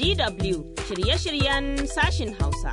DW shirye-shiryen sashin Hausa.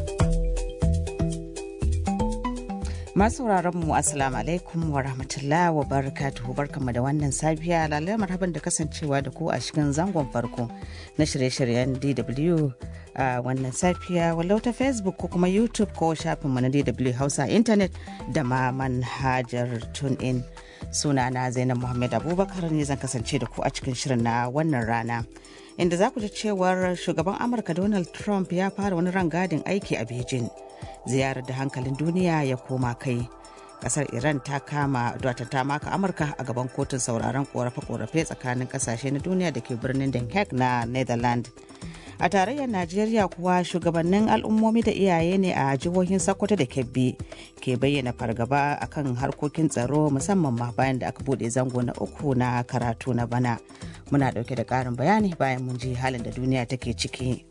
Masu mu Assalamu alaikum wa rahmatullah wa barakatuhu barkanmu da wannan safiya lalai marhaban da kasancewa da ku a cikin zangon farko na shirye-shiryen DW a wannan safiya walau ta Facebook ko kuma YouTube ko shafinmu na DW Hausa intanet da ma manhajar TuneIn. Sunana Zainab Muhammad Abubakar ne zan kasance da ku a cikin shirin na wannan rana. Inda za ku ji cewar shugaban Amurka Donald Trump ya fara wani rangadin aiki a Beijing. ziyarar da hankalin duniya ya koma kai kasar iran ta kama dota ta maka amurka a gaban kotun sauraron korafe-korafe tsakanin kasashe na duniya da ke birnin den hague na netherlands a tarayyar najeriya kuwa shugabannin al'ummomi da iyaye ne a jihohin sokoto da kebbi ke bayyana fargaba akan harkokin tsaro musamman ma bayan da aka bude zango na uku na karatu na bana muna dauke da karin bayani bayan mun ji halin da duniya take ciki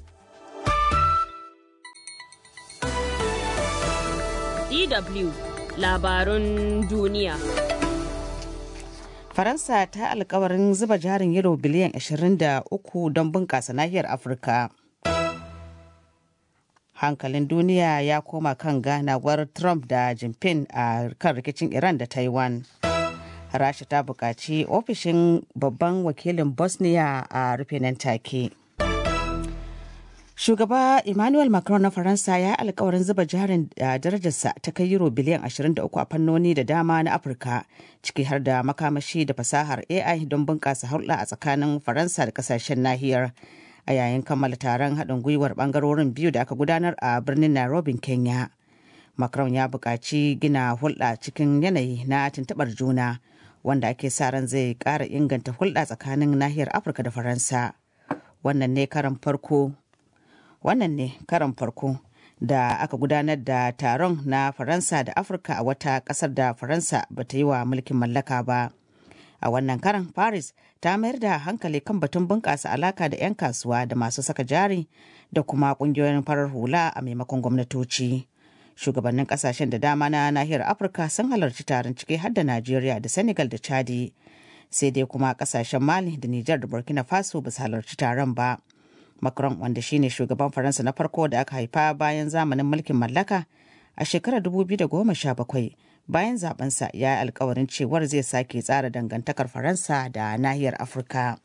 DW labarun duniya. Faransa ta alkawarin zuba jarin euro biliyan 23 don bunƙasa nahiyar Afirka. Hankalin duniya ya koma kan ganawar Trump da Jinping a kan rikicin Iran da Taiwan. Rasha ta buƙaci ofishin babban wakilin Bosnia a rufe nan take. Shugaba Emmanuel Macron na Faransa ya alkawarin zuba jarin da darajarsa ta kai euro biliyan 23 a fannoni da dama na Afirka, ciki har da makamashi da fasahar AI don bunƙasa hulɗa a tsakanin Faransa da kasashen nahiyar. A yayin kammala taron haɗin gwiwar ɓangarorin biyu da aka gudanar a birnin Nairobi, Kenya. Macron ya buƙaci gina hulɗa cikin yanayi na tuntuɓar juna, wanda ake sa ran zai ƙara inganta hulɗa tsakanin nahiyar Afirka da Faransa. Wannan ne karan farko wannan ne karan farko da aka gudanar da taron na faransa da afirka a wata kasar da faransa ba ta yi wa mulkin mallaka ba a wannan karan paris ta mayar da hankali kan batun bunƙasa alaka da 'yan kasuwa da masu saka jari da kuma ƙungiyoyin farar hula a maimakon gwamnatoci shugabannin kasashen da dama na nahiyar afirka sun halarci taron ciki har da najeriya da senegal da chadi sai dai kuma kasashen mali da nijar da burkina faso ba su halarci taron ba Macron wanda shine shugaban Faransa na farko da aka haifa bayan zamanin mulkin mallaka a shekarar 2017 bayan zabensa ya yi alkawarin cewar zai sake tsara dangantakar Faransa da nahiyar Afirka.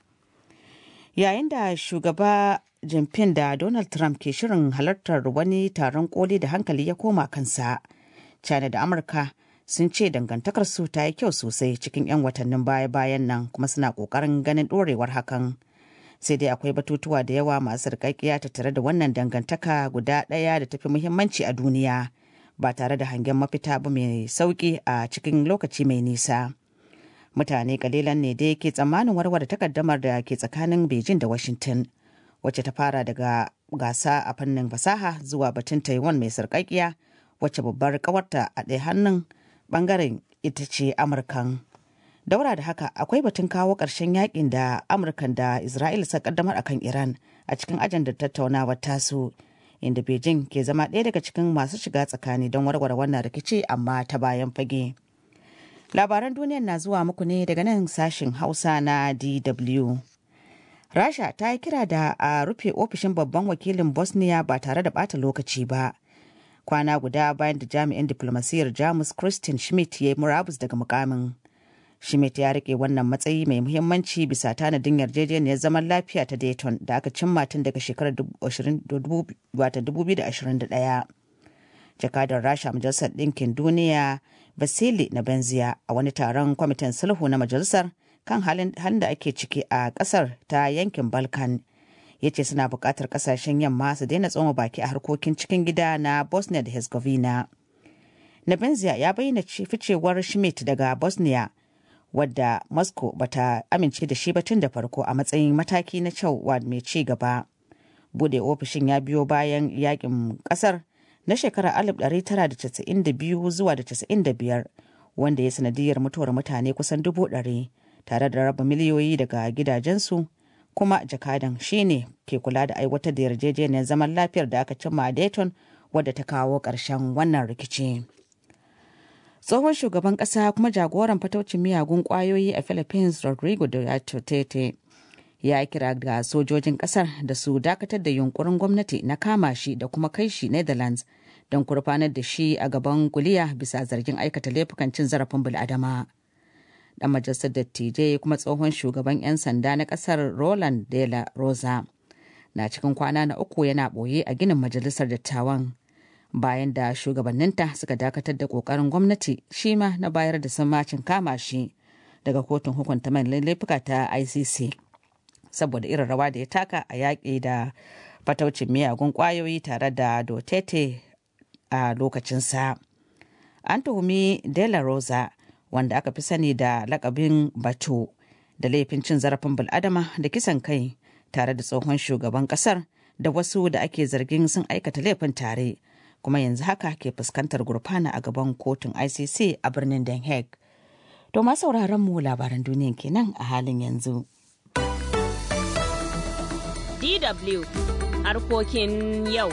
Yayin da shugaba Jinping da Donald Trump ke shirin halartar wani taron koli da hankali ya koma kansa, China da Amurka sun ce dangantakarsu ta yi kyau sosai cikin 'yan watannin baya-bayan nan kuma suna ƙoƙarin ganin ɗorewar hakan. sai dai akwai batutuwa da yawa masu rikakkiya tattare da wannan dangantaka guda ɗaya da tafi muhimmanci a duniya ba tare da hangen mafita ba mai sauki a cikin lokaci mai nisa mutane kalilan ne dai ke tsammanin warware takaddamar da ke tsakanin beijing da washington wacce ta fara daga gasa a fannin fasaha zuwa batun taiwan mai sarƙaƙiya wacce babbar kawarta a ɗaya hannun bangaren ita ce amurkan daura da haka akwai batun kawo ƙarshen yakin da amurkan da isra'ila suka kaddamar akan iran a cikin ajandar tattaunawar tasu inda beijing ke zama ɗaya daga cikin masu shiga tsakani don warware wannan rikici amma ta bayan fage labaran duniyar na zuwa muku ne daga nan sashin hausa na dw rasha ta yi kira da a rufe ofishin babban wakilin bosnia ba tare da bata lokaci ba kwana guda bayan da jami'in diplomasiyyar jamus christian schmidt ya yi murabus daga mukamin Schmidt ya rike wannan matsayi mai muhimmanci bisa tanadin yarjejeniyar zaman lafiya ta Dayton da aka cimma tun daga shekarar 2021. Jakadar Rasha Majalisar Ɗinkin Duniya Vasili na Benziya a wani taron kwamitin sulhu na majalisar kan halin da ake ciki a ƙasar ta yankin Balkan. ya ce suna buƙatar ƙasashen yamma su daina tsoma baki a harkokin cikin gida na Bosnia da Herzegovina. Nebenzia ya bayyana ficewar Schmidt daga Bosnia wadda moscow bata amince da shi ba tun da farko a matsayin mataki na cewa mai ci gaba bude ofishin ya biyo bayan yakin kasar na shekarar 1992 zuwa da 95 wanda ya sanadiyar mutuwar mutane kusan dubu ɗari tare da raba miliyoyi daga gidajensu kuma jakadan shine ke kula da aiwatar da yarjejeniyar zaman lafiyar da aka cimma a dayton wadda ta kawo ƙarshen wannan rikici. tsohon shugaban kasa kuma jagoran fataucin miyagun kwayoyi a philippines rodrigo duterte ya kira ga sojojin kasar da su dakatar da yunkurin gwamnati na kama shi da kuma kai shi netherlands don kurfanar da shi a gaban kuliya bisa zargin aikata laifukan cin zarafin bil'adama dan majalisar dattijai kuma tsohon shugaban 'yan sanda na kasar roland de la rosa na cikin kwana na uku yana ɓoye a ginin majalisar dattawan bayan da shugabanninta suka dakatar da ƙoƙarin gwamnati shi ma na bayar da sammacin kama shi daga kotun hukunta mai laifuka ta icc saboda irin rawa da ya taka a yaƙi da fataucin miyagun ƙwayoyi tare da dotete a lokacinsa an tuhumi de la rosa wanda aka fi sani da lakabin bato da laifin cin zarafin bil'adama da kisan kai tare da tsohon shugaban kasar da wasu da ake zargin sun aikata laifin tare kuma yanzu haka ke fuskantar gurfana a gaban kotun icc a birnin den hague to ma sauraron mu labaran duniyan kenan a halin yanzu DW harkokin yau.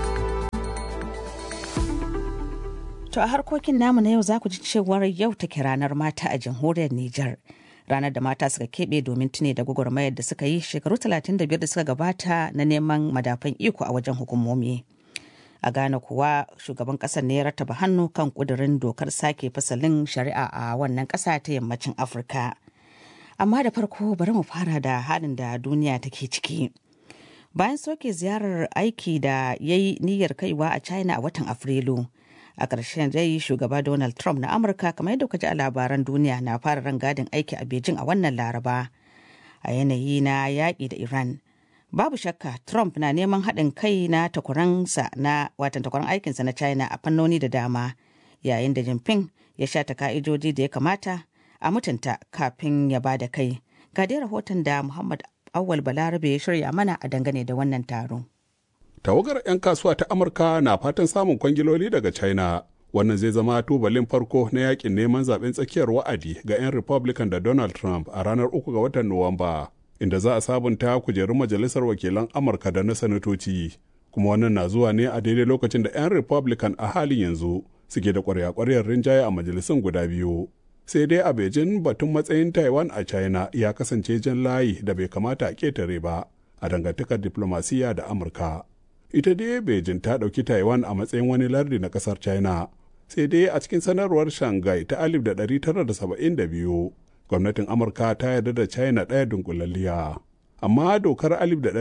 To a harkokin namu na yau za ku ji cewar yau take ranar mata a jamhuriyar Nijar. Ranar da mata suka keɓe domin tune da gwagwarmayar da suka yi shekaru 35 da suka gabata na neman madafan iko a wajen hukumomi. A Ghana kuwa shugaban ƙasar ne ya rattaba hannu kan ƙudurin dokar sake fasalin shari'a a wannan ƙasa ta yammacin Afirka. Amma da farko bari mu fara da halin da duniya take ciki. Bayan soke ziyarar aiki da ya yi niyyar kaiwa a China a watan Afrilu. a ƙarshen dai shugaba donald trump na amurka kamar yadda ji a labaran duniya na fara rangadin aiki a beijing a wannan laraba a yanayi na yaƙi da iran babu shakka trump na neman haɗin kai na takwaransa na watan takwaran aikinsa na china a fannoni da dama yayin da jinping ya shata ka'idoji da ya kamata a mutunta kafin ya ba da kai ga dai rahoton da muhammad awal balarabe ya shirya mana a dangane da wannan taro. tawagar 'yan kasuwa ta amurka na fatan samun kwangiloli daga china wannan zai zama tubalin farko na yakin neman zaben tsakiyar wa'adi ga 'yan republican da donald trump a ranar uku ga watan nuwamba inda za a sabunta kujerun majalisar wakilan amurka da na sanatoci kuma wannan na zuwa ne a daidai lokacin da 'yan republican a halin yanzu suke da kwarya-kwaryar rinjaye a majalisun guda biyu sai dai a beijing batun matsayin taiwan a china ya kasance jan layi da bai kamata a ketare ba a dangantakar diplomasiya da amurka ita dai Beijing ta ɗauki Taiwan a matsayin wani lardi na ƙasar China. Sai dai a cikin sanarwar Shanghai ta 1972, gwamnatin Amurka ta yarda da China ɗaya dunkulalliya. Amma dokar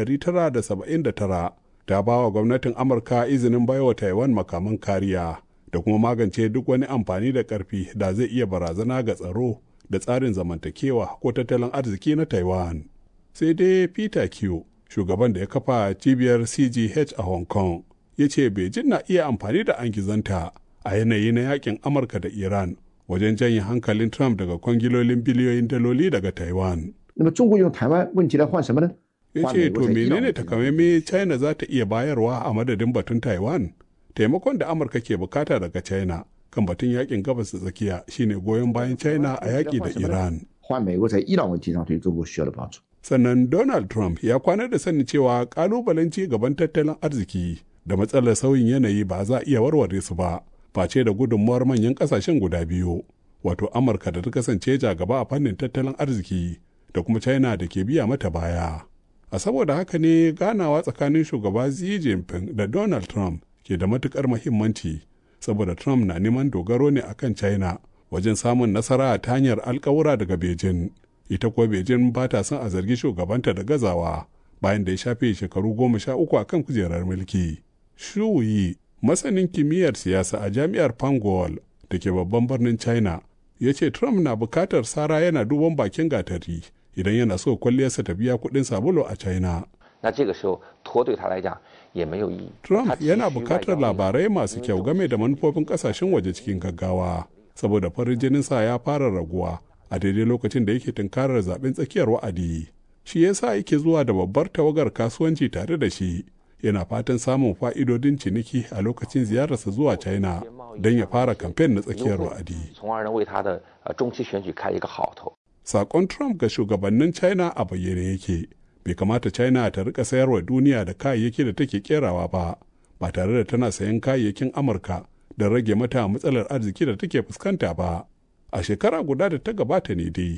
1979 ta ba wa gwamnatin Amurka izinin baiwa Taiwan makaman kariya da kuma magance duk wani amfani da ƙarfi da zai iya barazana ga tsaro da tsarin zamantakewa ko tattalin arziki na Taiwan. Sai dai Peter Q. shugaban da ya kafa cibiyar cgh a hong kong ya ce beijing na iya amfani da angizanta a yanayi na yakin amurka da iran wajen janye hankalin trump daga kwangilolin biliyoyin daloli daga taiwan 那么中国用台湾问题来换什么呢？ ya ce to menene takamaimai china za ta iya bayarwa a madadin batun taiwan taimakon da amurka ke bukata daga china kan batun yakin gabas da tsakiya shine goyon bayan china a yaki da iran 换美国在伊朗问题上对中国需要的帮助。 sannan donald trump ya kwana da sanin cewa kalubalen ci gaban tattalin arziki da matsalar sauyin yanayi ba za a iya warware su ba face da gudunmuwar manyan kasashen guda biyu wato amurka da ta kasance jagaba a fannin tattalin arziki da kuma china da ke biya mata baya a saboda haka ne ganawa tsakanin shugaba xi jinping da donald trump ke da matukar muhimmanci saboda trump na neman dogaro ne akan china wajen samun nasara ta hanyar alkawura daga beijing ita kuwa Beijing ba ta son a zargi shugabanta da gazawa bayan da ya shafe shekaru goma sha uku a kan kujerar mulki. Shu Yi, masanin kimiyyar siyasa a jami'ar Pangol da ke babban birnin China, ya ce Trump na bukatar Sara yana duban bakin gatari idan yana so kwalliyarsa ta biya kuɗin sabulu a China. 那这个时候拖对他来讲也没有意义。 Trump yana bukatar labarai masu kyau game da manufofin kasashen waje cikin gaggawa, saboda farin jininsa ya fara raguwa a daidai lokacin da yake tunkarar zaben tsakiyar wa'adi shi yasa yake zuwa da babbar tawagar kasuwanci tare da shi yana fatan samun fa'idodin ciniki a lokacin ziyararsa zuwa china don ya fara kamfen na tsakiyar wa'adi 从而呢为他的呃中期选举开一个好头。 sakon trump ga shugabannin china a bayyane yake bai kamata china ta rika sayarwa duniya da kayayyaki da take kerawa ba ba tare da tana sayan kayayyakin amurka da rage mata matsalar arziki da take fuskanta ba a shekara guda da ta gabata ne dai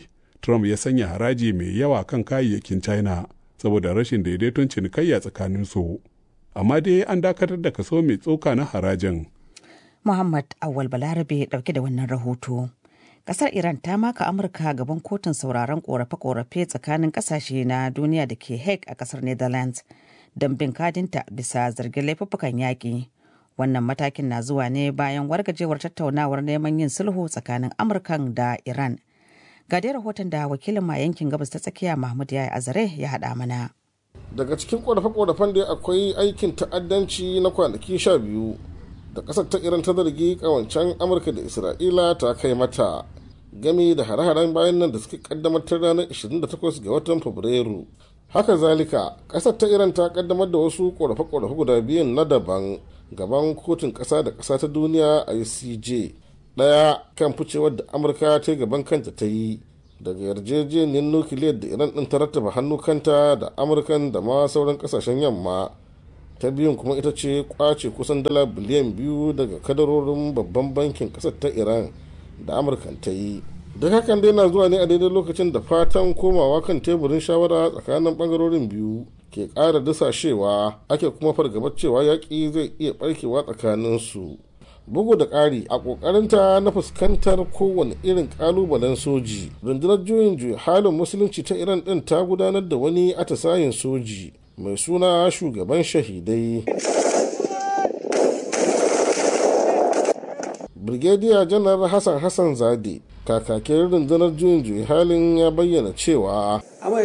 Trump ya sanya haraji mai yawa kan kayayyakin China saboda rashin daidaiton cinikayya tsakaninsu. Amma dai an dakatar da kaso mai tsoka na harajin. Muhammad Awal Balarabe dauke da wannan rahoto. Kasar Iran ta maka Amurka gaban kotun sauraron korafe-korafe tsakanin kasashe na duniya da ke Hague a kasar Netherlands don bin kadinta bisa zargin laifuffukan yaƙi. Wannan matakin na zuwa ne bayan wargajewar tattaunawar neman yin sulhu tsakanin Amurkan da Iran. Ga dai rahoton da wakilin ma yankin gabas ta tsakiya Mahmud Yaya Azare ya haɗa mana. Daga cikin korafe-korafen da akwai aikin ta'addanci na kwanaki sha biyu da ƙasar ta Iran ta zargi ƙawancen Amurka da Isra'ila ta kai mata game da hare-haren bayan nan da suka kaddamar ta ranar 28 ga watan Fabrairu. Haka zalika, ƙasar ta Iran ta kaddamar da wasu korafe-korafe guda biyun na daban gaban kotun ƙasa da ƙasa ta duniya ICJ. Ɗaya kan ficewar da Amurka ta gaban kanta ta yi daga yarjejeniyar nukiliyar da Iran ɗin ta rattaba hannu kanta da Amurkan da ma sauran ƙasashen yamma. Ta biyun kuma ita ce kwace kusan dala biliyan biyu daga kadarorin babban bankin ƙasar ta Iran da Amurkan ta yi. duk hakan dai na zuwa ne a daidai lokacin da fatan komawa kan teburin shawara tsakanin bangarorin biyu ke ƙara dusashewa ake kuma fargabar cewa yaƙi zai iya barkewa tsakanin su bugu da ƙari a ƙoƙarinta na fuskantar kowane irin ƙalubalen soji rundunar juyin juya halin musulunci ta iran ɗin ta gudanar da wani atisayen soji mai suna shugaban shahidai brigadier janar hassan hassan zade kakakin rundunar juyin juyi halin ya bayyana cewa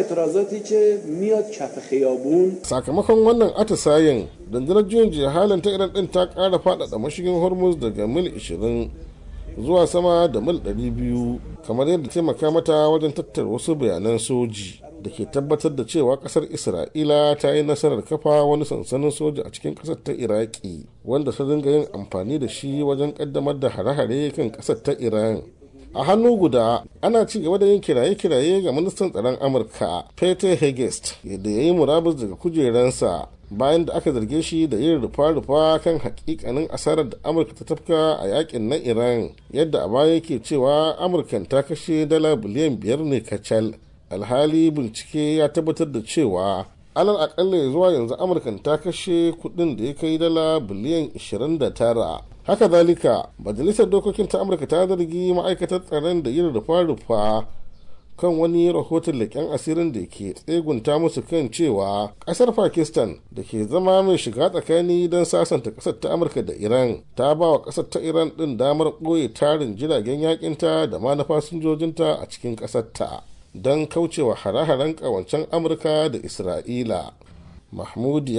sakamakon wannan atisayen rundunar juyin juyi halin ta iran din ta kara faɗaɗa mashigin hormuz daga mil 20 zuwa sama da mil 200 kamar yadda taimaka mata wajen tattara wasu bayanan soji da ke tabbatar da cewa kasar isra'ila ta yi nasarar kafa wani sansanin soja a cikin kasar ta iraki wanda ta dinga yin amfani da shi wajen kaddamar da hare-hare kan kasar ta iran a hannu guda ana ci gaba da yin kiraye-kiraye ga ministan tsaron amurka peter hegest da ya yi murabus daga kujeransa bayan da aka zarge shi da yin rufa-rufa kan hakikanin asarar da amurka ta tafka a yakin na iran yadda a baya ke cewa amurkan ta kashe dala biliyan biyar ne kacal alhali bincike ya tabbatar da cewa alal akalla zuwa yanzu amurkan ta kashe kudin da ya kai dala biliyan 29 haka zalika majalisar dokokin ta amurka ta zargi ma'aikatar tsaron da yin rufa-rufa kan wani rahoton leƙen asirin da ke tsegunta musu kan cewa ƙasar pakistan da ke zama mai shiga tsakani don sasanta ƙasar ta amurka da iran ta ba wa ƙasar ta iran ɗin damar ɓoye tarin jiragen yakinta da ma na fasinjojinta a cikin ƙasar ta don kaucewa hare-haren ƙawancen amurka da isra'ila mahmud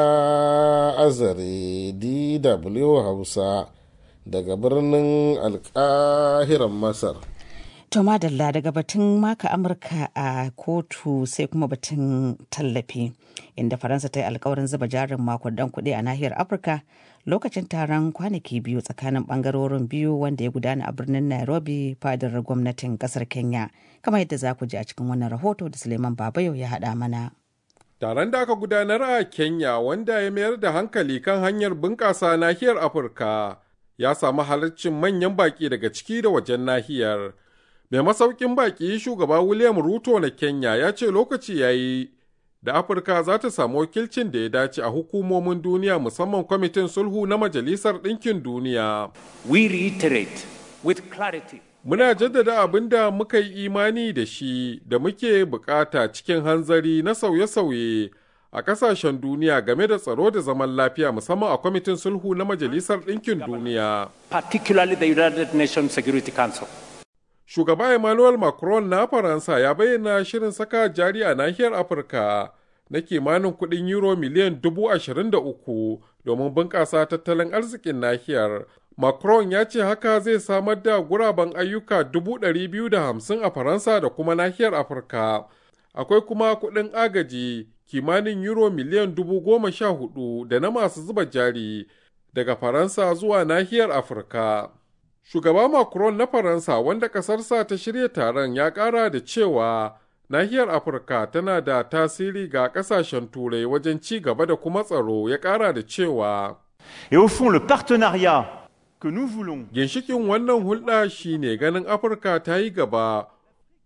yaya azare dw hausa daga birnin alkahiran masar To madalla daga batun maka Amurka a kotu sai kuma batun tallafi inda Faransa ta yi alkawarin zuba jarin makondan kuɗi a nahiyar Afirka lokacin taron kwanaki biyu tsakanin bangarorin biyu wanda ya gudana a birnin Nairobi fadar gwamnatin kasar Kenya kamar yadda za ku ji a cikin wannan rahoto da Suleiman Babayo ya haɗa mana. Taron da aka gudanar a Kenya wanda ya mayar da hankali kan hanyar bunƙasa nahiyar Afirka ya samu halarcin manyan baƙi daga ciki da wajen nahiyar. Mai masaukin baƙi shugaba William Ruto na Kenya ya ce lokaci ya yi da Afirka za ta samu wakilcin da ya dace a hukumomin duniya musamman kwamitin sulhu na Majalisar Ɗinkin Duniya. We reiterate with clarity Muna jaddada abin da muka yi imani da shi da muke bukata cikin hanzari na sauye-sauye a ƙasashen duniya game da tsaro da zaman lafiya musamman a kwamitin sulhu na Majalisar Ɗinkin Duniya. particularly the United Nations Security Council. Shugaba Emmanuel Macron na Faransa ya bayyana shirin saka jari a nahiyar Afirka na kimanin kuɗin euro miliyan dubu ashirin da uku domin bunƙasa tattalin arzikin nahiyar. Macron ya ce haka zai samar da guraben ayyuka dubu ɗari biyu da hamsin a Faransa da kuma nahiyar Afirka. Akwai kuma kuɗin agaji kimanin euro miliyan dubu goma sha hudu da na masu zuba jari daga Faransa zuwa nahiyar Afirka. Shugaba Macron na Faransa wanda ƙasarsa ta shirya taron ya ƙara da cewa nahiyar Afirka tana da tasiri ga ƙasashen Turai wajen ci gaba da kuma tsaro ya ƙara da cewa. Et au fond, le partenariat que nous voulons Ginshikin wannan hulɗa shine ganin Afirka ta yi gaba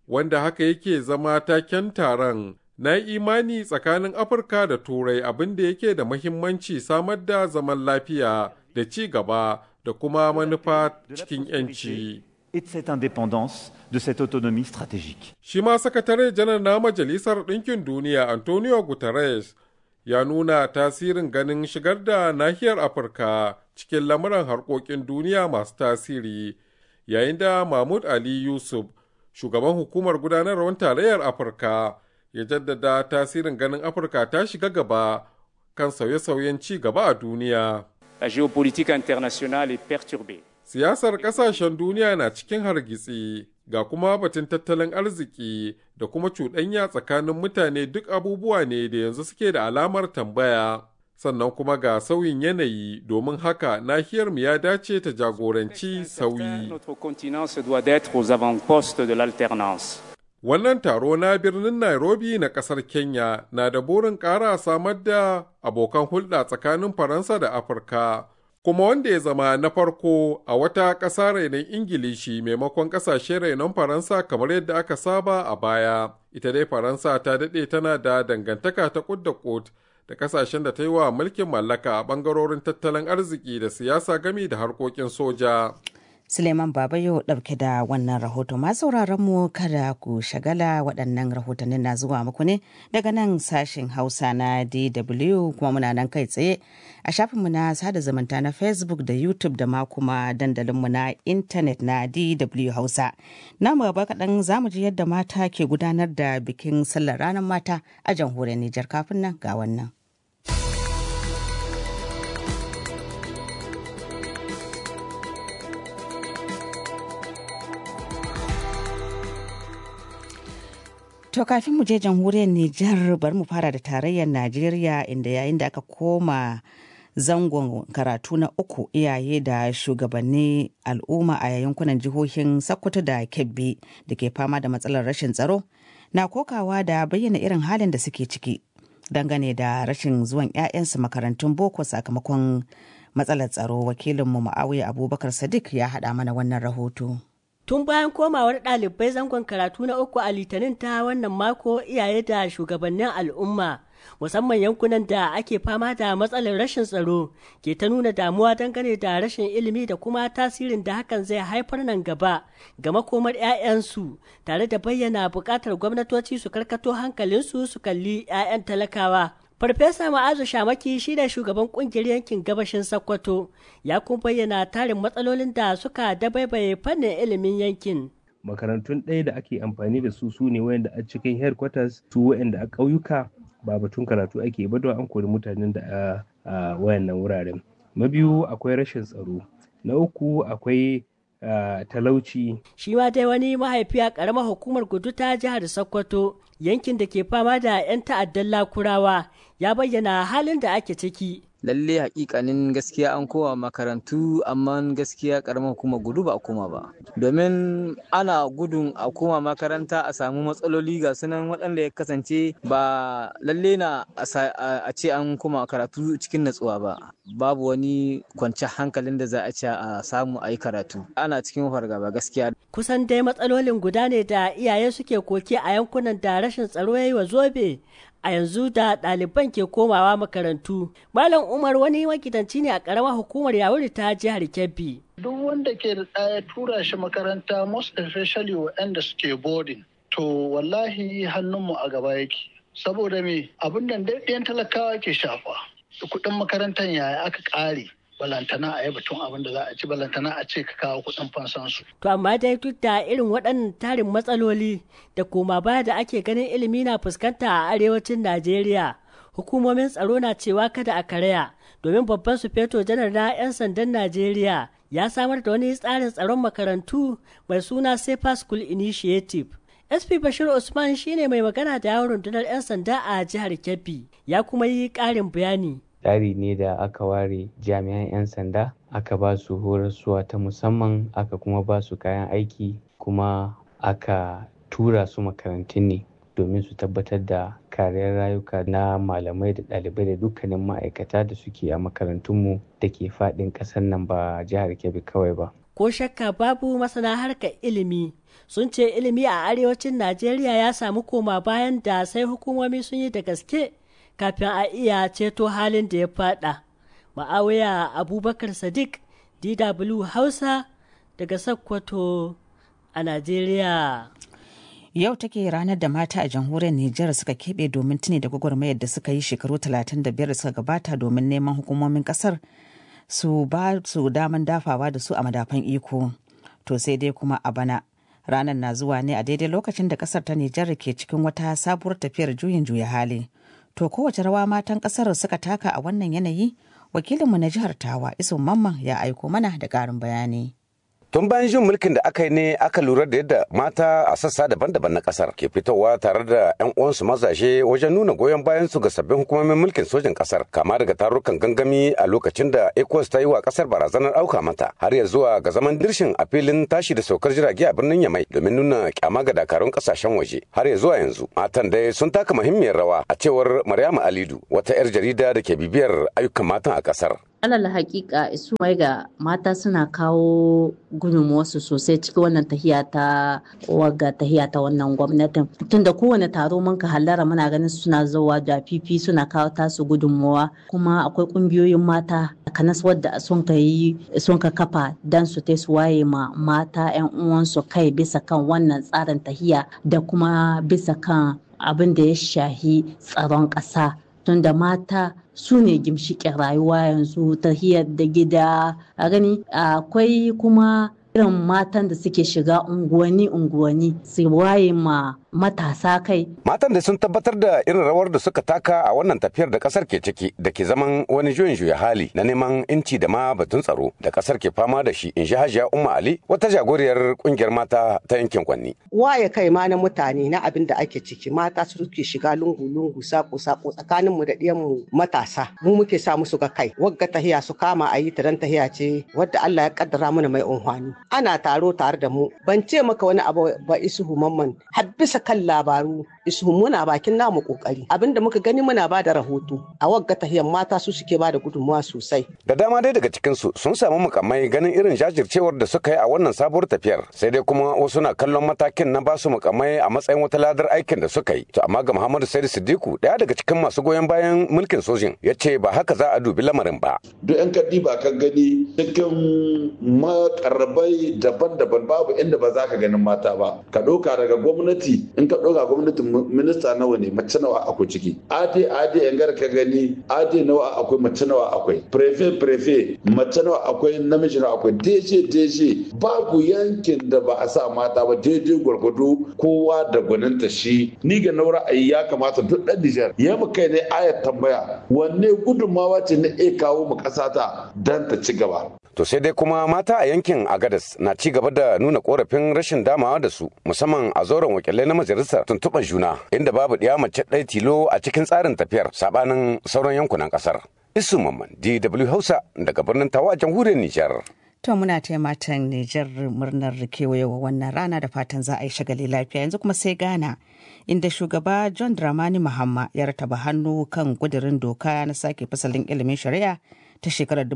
wanda haka yake zama taken taron na imani tsakanin Afirka da Turai abin da yake da mahimmanci samar da zaman lafiya da ci gaba da kuma manufa cikin 'yanci. Et de cette indépendance, de cette autonomie stratégique. Shi ma sakatare janar na Majalisar Ɗinkin Duniya Antonio Guterres ya nuna tasirin ganin shigar da nahiyar Afirka cikin lamuran harkokin duniya masu tasiri, yayin da Mahmud Ali Yusuf, shugaban hukumar gudanarwar tarayyar Afirka, ya jaddada tasirin ganin Afirka ta shiga gaba kan sauye-sauyen ci gaba a duniya. La géopolitique internationale est perturbée. Siyasar ƙasashen duniya na cikin hargitsi ga kuma batun tattalin arziki da kuma cuɗanya tsakanin mutane duk abubuwa ne da yanzu suke da alamar tambaya. Sannan kuma ga sauyin yanayi domin haka nahiyarmu ya dace ta jagoranci sauyi. Notre continent se doit d'être aux avant-postes de l'alternance. Wannan taro na birnin Nairobi na ƙasar Kenya na da burin ƙara samar da abokan hulɗa tsakanin Faransa da Afirka. kuma wanda ya zama na farko a wata ƙasa rainon ingilishi maimakon ƙasashe rainon faransa kamar yadda aka saba a baya ita dai faransa ta daɗe tana da dangantaka ta kud da kud da ƙasashen da ta yi wa mulkin mallaka a ɓangarorin tattalin arziki da siyasa gami da harkokin soja Suleiman Babayo ɗauke da wannan rahoto ma sauraron mu kada ku shagala waɗannan rahotannin na zuwa muku ne daga nan sashen Hausa na DW kuma muna nan kai tsaye a shafinmu na sada zumunta na Facebook da YouTube da ma kuma dandalinmu na intanet na DW Hausa. Na mu gaba kaɗan za mu ji yadda mata ke gudanar da bikin sallar ranar mata a jamhuriyar Nijar kafin nan ga wannan. To kafin mu je jamhuriyar Nijar bari mu fara da tarayyar Najeriya inda yayin da aka koma zangon karatu na uku iyaye da shugabanni al'umma a yankunan jihohin Sokoto da Kebbi da ke fama da matsalar rashin tsaro na kokawa da bayyana irin halin da suke ciki dangane da rashin zuwan 'ya'yansu makarantun boko sakamakon matsalar tsaro wakilinmu ma'awiya abubakar sadiq ya haɗa mana wannan rahoto. Tun bayan komawar ɗalibai zangon karatu na uku a litinin ta wannan mako iyaye da shugabannin al'umma musamman yankunan da ake fama da matsalar rashin tsaro ke ta nuna damuwa dangane da rashin ilimi da kuma tasirin da hakan zai haifar nan gaba ga makomar 'ya'yansu tare da bayyana buƙatar gwamnatoci su karkato hankalinsu su kalli 'ya'yan talakawa Farfesa Ma'azu Shamaki shi da shugaban kungiyar yankin gabashin Sokoto ya kuma bayyana tarin matsalolin da suka dabaibaye fannin ilimin yankin. Makarantun ɗaya da ake amfani da su su ne wayanda a cikin headquarters su wayanda a ƙauyuka ba batun karatu ake ba don an kori mutanen da a wayannan wuraren. Na biyu akwai rashin tsaro. Na uku akwai talauci. Shi ma dai wani mahaifi a ƙaramar hukumar gudu ta jihar Sokoto yankin da ke fama da 'yan ta'addan lakurawa ya bayyana halin da ake ciki. lalle hakikanin gaskiya an koma makarantu amma gaskiya karamar hukumar gudu ba a koma ba domin ana gudun a koma makaranta a samu matsaloli ga sunan waɗanda ya kasance ba lalle na a ce an koma karatu cikin natsuwa ba babu wani kwanciyar hankalin da za a ce a samu a yi karatu ana cikin fargaba gaskiya kusan dai matsalolin guda ne da iyaye suke koke a yankunan da rashin tsaro ya yi wa zobe a yanzu da ɗaliban ke komawa makarantu. Malam Umar wani magidanci ne a ƙaramar hukumar Yawuri ta jihar Kebbi. Duk wanda ke da ɗaya tura shi makaranta most especially waɗanda suke boarding. To wallahi hannunmu a gaba yake. Saboda me abin da ɗayan talakawa ke shafa. Kuɗin makarantar yaya aka ƙare. balantana a yi batun abin da za a ci balantana a ce ka kawo kuɗin fansansu. To amma dai duk da irin waɗannan tarin matsaloli da koma baya da ake ganin ilimi na fuskanta a arewacin Najeriya. Hukumomin tsaro na cewa kada a karaya domin babban sufeto janar na 'yan sandan Najeriya ya samar da wani tsarin tsaron makarantu mai suna Safer School Initiative. SP Bashir Usman shine mai magana da yawon rundunar 'yan sanda a jihar Kebbi ya kuma yi ƙarin bayani. tsari ne da aka ware jami'an 'yan sanda aka ba su horaswa ta musamman aka kuma ba su kayan aiki kuma aka tura su makarantun ne domin su tabbatar da kariyar rayuka na malamai da ɗalibai da dukkanin ma'aikata da suke a makarantunmu da ke faɗin ƙasar nan ba jihar kebbi kawai ba ko shakka babu masana harkar ilimi sun ce ilimi a arewacin najeriya ya samu koma bayan da sai hukumomi sun yi da gaske kafin a iya ceto halin da ya fada ma'awiya abubakar sadiq dw hausa daga sokoto a najeriya Yau take ranar da mata a jamhuriyar Nijar suka keɓe domin tuni da gwagwarmayar da suka yi shekaru 35 da suka gabata domin neman hukumomin kasar su ba su daman dafawa da su a madafan iko. To sai dai kuma a bana ranar na zuwa ne a daidai lokacin da kasar ta Nijar ke cikin wata sabuwar tafiyar juyin juya hali. To kowace rawa matan kasar suka taka a wannan yanayi wakilinmu na jihar Tawa Isu Mamman ya aiko mana da ƙarin bayani. Tun bayan jin mulkin da aka yi ne aka lura da yadda mata a sassa daban-daban na kasar ke fitowa tare da 'yan uwansu mazaje wajen nuna goyon bayan su ga sabbin hukumomin mulkin sojin kasar kama daga tarukan gangami a lokacin da ECOWAS ta yi wa kasar barazanar auka mata har ya zuwa ga zaman dirshin a filin tashi da saukar jirage a birnin Yamai domin nuna kyama ga dakarun kasashen waje har ya zuwa yanzu matan dai sun taka muhimmiyar rawa a cewar Maryama Alidu wata 'yar jarida da ke bibiyar ayyukan matan a kasar. alal hakika isu mai ga mata suna kawo gudunmuwarsu sosai cikin wannan tahiya ta wagga tahiya ta wannan gwamnatin tunda kowane taro mun ka hallara muna ganin suna zuwa da fifi suna kawo tasu gudunmuwa kuma akwai kungiyoyin mata kanas wadda sun ka yi sun ka kafa dan su tai su waye ma mata yan uwansu kai bisa kan wannan tsarin tahiya da kuma bisa kan abin da ya shahi tsaron ƙasa tunda mata su ne gimshiƙin rayuwa yanzu tahiyar da gida a gani akwai kuma irin matan da suke shiga unguwanni unguwanni su waye ma matasa kai. Matan da sun tabbatar da irin rawar da suka taka a wannan tafiyar da kasar ke ciki da ke zaman wani juyin juya hali na neman inci da ma batun tsaro da kasar ke fama da shi in shi hajiya umma ali wata jagoriyar kungiyar mata ta yankin kwanni. Waye kai ma na mutane na abin da ake ciki mata su suke shiga lungu-lungu sako-sako tsakaninmu da ɗiyanmu matasa mu muke sa musu ga kai wagga tahiya su kama a yi ta dan tahiya ce wadda Allah ya kaddara mana mai unhwani ana taro tare da mu ban ce maka wani abu ba isuhu mamman har bisa kan labaru isu muna bakin namu kokari abinda muka gani muna ba da rahoto a wagga tahiyar mata su suke ba da gudunmuwa sosai da dama dai daga cikin su sun samu mukamai ganin irin jajircewar da suka yi a wannan sabuwar tafiyar sai dai kuma wasu na kallon matakin na basu mukamai a matsayin wata ladar aikin da suka yi to amma ga Muhammadu Saidu Siddiku daya daga cikin masu goyon bayan mulkin sojin ya ce ba haka za a dubi lamarin ba duk yan kaddi ba ka gani cikin makarbai daban-daban babu inda ba za ka ganin mata ba ka ɗauka daga gwamnati in ka ɗauka gwamnatin minista nawa ne mace nawa akwai ciki ade ade yan gar ka gani ade nawa akwai mace nawa akwai prefe prefe mace nawa akwai namiji nawa akwai deje deje babu yankin da ba a sa mata ba daidai gwargwado kowa da gwaninta shi ni ga naura ayi ya kamata duk dan Nijar ya mu kai ne ayat tambaya wanne gudunmawa ce na iya kawo mu ƙasa ta dan ta ci gaba To sai dai kuma mata a yankin Agadas na ci gaba da nuna korafin rashin damawa da su musamman a zauren wakilai na majalisar tuntuɓar juna inda babu ɗiya mace ɗaya tilo a cikin tsarin tafiyar sabanin sauran yankunan ƙasar. Isu Mamman DW Hausa daga birnin Tawa a jamhuriyar Nijar. To muna taya matan Nijar murnar kewayewa wannan rana da fatan za a yi shagali lafiya yanzu kuma sai Ghana inda shugaba John Dramani Mahama ya rataba hannu kan kudirin doka na sake fasalin ilimin shari'a ta shekarar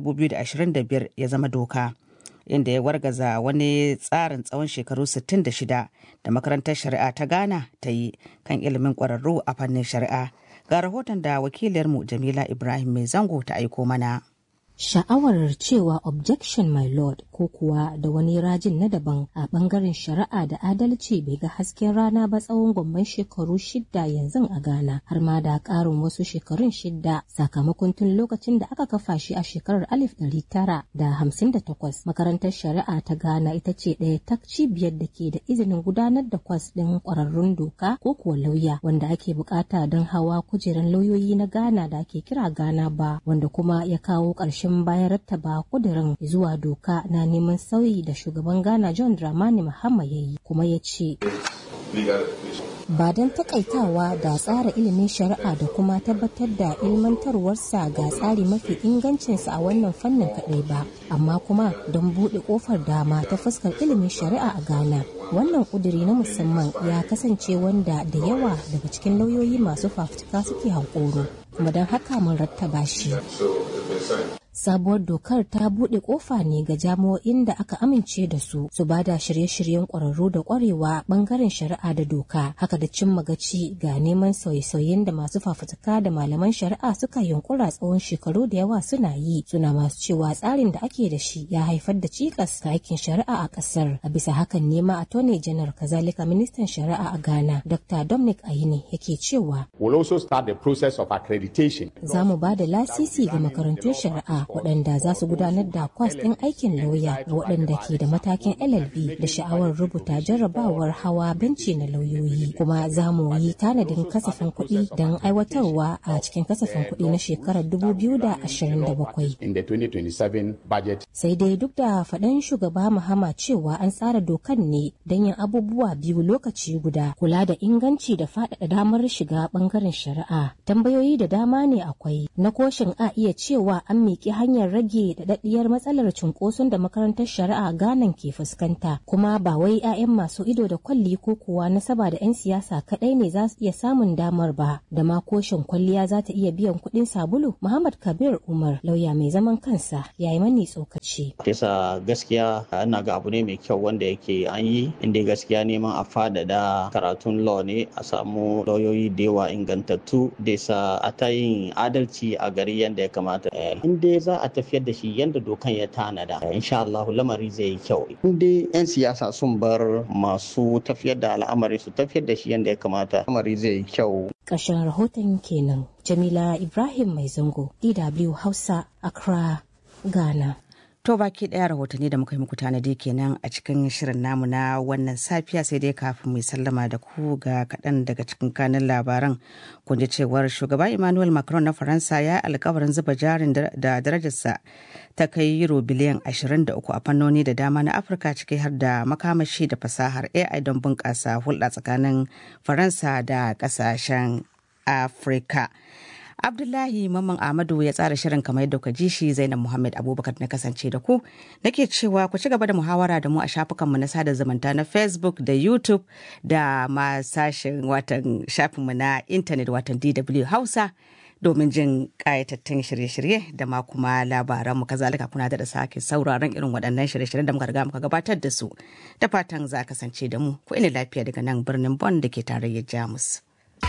2025 ya zama doka inda ya wargaza wani tsarin tsawon shekaru 66 da makarantar shari'a ta ghana ta yi kan ilimin ƙwararru a fannin shari'a ga rahoton da wakiliyarmu jamila ibrahim mai zango ta aiko mana sha'awar cewa objection my lord ko kuwa da wani rajin na daban a bangaren shari'a da adalci bai ga hasken rana ba tsawon gwamman shekaru shidda yanzu a ghana har ma da karin wasu shekarun shidda sakamakon tun lokacin da aka kafa shi a shekarar alif ɗari tara da hamsin da takwas makarantar shari'a ta ghana ita ce ɗaya ta cibiyar da ke da izinin gudanar da kwas ɗin ƙwararrun doka ko kuwa lauya wanda ake bukata don hawa kujeran lauyoyi na ghana da ake kira ghana ba wanda kuma ya kawo ƙarshen tun bayan rattaba kudirin zuwa doka na neman sauyi da shugaban ghana john dramani mahama ya yi kuma ya ce ba don takaitawa da tsara ilimin shari'a da kuma tabbatar da ilmantarwarsa ga tsari mafi ingancinsa a wannan fannin kaɗai ba amma kuma don buɗe ƙofar dama ta fuskar ilimin shari'a a ghana wannan ƙuduri na musamman ya kasance wanda da yawa daga cikin lauyoyi masu fafutuka suke hankoro kuma don haka mun rattaba shi sabuwar dokar ta buɗe ƙofa ne ga jami'o'in da aka amince da su su ba da shirye-shiryen ƙwararru da ƙwarewa ɓangaren shari'a da doka haka da cimma gaci ga neman sauye-sauyen da masu fafutuka da malaman shari'a suka yunkura tsawon shekaru da yawa suna yi suna masu cewa tsarin da ake da shi ya haifar da cikas ga aikin shari'a a ƙasar a bisa hakan nema attorney general kazalika ministan shari'a a ghana dr dominic ayini yake cewa We'll also start the process of accreditation. za mu ba da lasisi ga makarantun shari'a waɗanda za su gudanar da kwas ɗin aikin lauya ga waɗanda ke da matakin llb da sha'awar rubuta jarrabawar hawa benci na lauyoyi kuma za mu yi tanadin kasafin kuɗi don aiwatarwa a cikin kasafin kuɗi na shekarar 2027 In the 2027 budget, sai dai duk da faɗan shugaba Mahama cewa an tsara dokan ne don yin abubuwa biyu lokaci guda kula da inganci da faɗaɗa damar shiga ɓangaren shari'a tambayoyi da dama ne akwai na koshin a iya cewa an miƙi hanyar rage daɗaɗɗiyar matsalar cunkoson da makarantar shari'a ganan ke fuskanta kuma ba wai 'ya'yan masu ido da kwalli ko kuwa nasaba da 'yan siyasa kaɗai ne za su iya samun damar ba da ma koshin kwalliya za ta iya biyan kuɗin sabulu muhammad kabir umar lauya mai zaman kansa ya yi mani tsokaci Kisa gaskiya ina ga abu ne mai kyau wanda yake an yi inda gaskiya neman a fadada karatun law ne a samu lauyoyi da yawa ingantattu da sa a ta yin adalci a gari yadda ya kamata. In dai za a tafiyar da shi yadda dokan ya tanada insha Allah lamari zai yi kyau. In dai 'yan siyasa sun bar masu tafiyar da al'amari su tafiyar da shi yadda ya kamata lamari zai yi kyau. ƙarshen rahoton kenan jamila ibrahim mai zango dw hausa accra ghana To baki ɗaya rahotanni da muka yi muku tanadi kenan a cikin shirin namu na wannan safiya sai dai kafin mai sallama da ku ga kaɗan daga cikin kanin labaran kun ji cewar shugaba Emmanuel Macron na Faransa ya yi alkawarin zuba jarin da darajarsa ta kai euro biliyan 23 a fannoni da dama na Afirka ciki har da makamashi da fasahar AI don bunƙasa hulɗa tsakanin Faransa da ƙasashen Afirka. Abdullahi Mamman Ahmadu ya tsara shirin kamar yadda ka ji shi Zainab Muhammad Abubakar na kasance da ku. Nake cewa ku ci gaba da muhawara da mu a shafukanmu na sada zumunta na Facebook da YouTube da ma sashen watan shafinmu na intanet watan DW Hausa. domin jin kayatattun shirye-shirye da ma kuma labaranmu kazalika kuna da sake sauraron irin waɗannan shirye-shiryen da muka riga muka gabatar da su da fatan za kasance da mu ku ina lafiya daga nan birnin Bonn da ke tarayyar Jamus.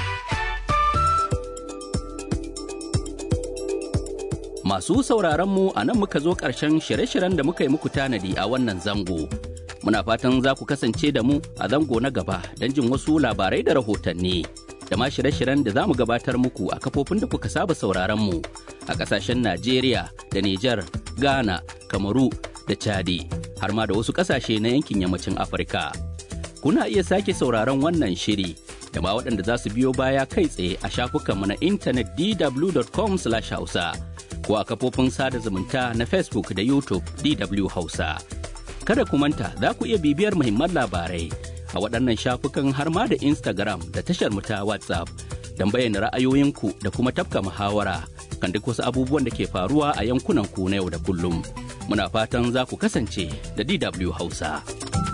Masu sauraron mu a nan muka zo ƙarshen shirye-shiryen da muka yi muku tanadi a wannan zango. Muna fatan za ku kasance da mu a zango na gaba don jin wasu labarai da rahotanni. Da ma shirye-shiryen da za mu gabatar muku a kafofin da kuka saba sauraron mu a ƙasashen Najeriya da Nijar, Ghana, Kamaru da Chadi, har ma da wasu ƙasashe na yankin yammacin Afirka. Kuna iya sake sauraron wannan shiri da ma waɗanda za su biyo baya kai tsaye a shafukanmu na intanet dw.com/hausa. ko a kafofin sada zumunta na Facebook da YouTube DW Hausa. Kada ku manta za ku iya bibiyar muhimman labarai a waɗannan shafukan har ma da Instagram da tashar mu ta WhatsApp don bayyana ra'ayoyinku da kuma tafka muhawara kan duk wasu abubuwan da ke faruwa a yankunan ku na yau da kullum. Muna fatan za ku kasance da DW Hausa.